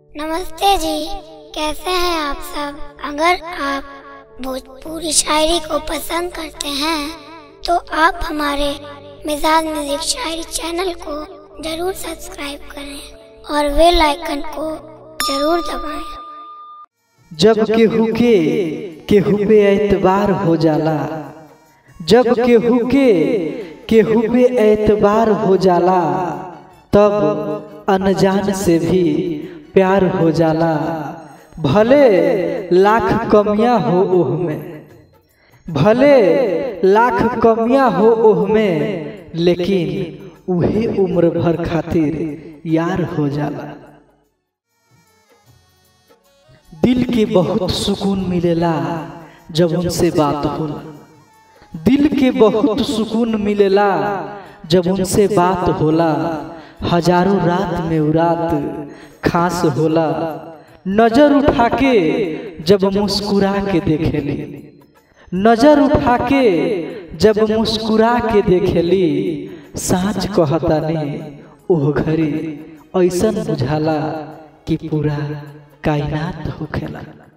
नमस्ते जी कैसे हैं आप सब अगर आप भोजपुरी शायरी को पसंद करते हैं तो आप हमारे मिजाज म्यूजिक शायरी चैनल को जरूर सब्सक्राइब करें और बेल आइकन को जरूर दबाएं जब केहू के केहू पे एतबार हो जाला जब केहू के केहू पे एतबार हो जाला तब अनजान से भी प्यार हो जाला भले लाख कमियां हो ओह में भले लाख कमियां हो ओह में लेकिन उहे उम्र भर खातिर यार हो जाला दिल के बहुत सुकून मिलेला जब उनसे बात होला दिल के बहुत सुकून मिलेला जब उनसे बात होला हजारों रात में उ रात खास होला नजर उठा के जब मुस्कुरा के देखेली नजर उठा के जब मुस्कुरा के देखेली साँच कहतानी ओह घड़ी ऐसन बुझाला कि पूरा कायनात होखेला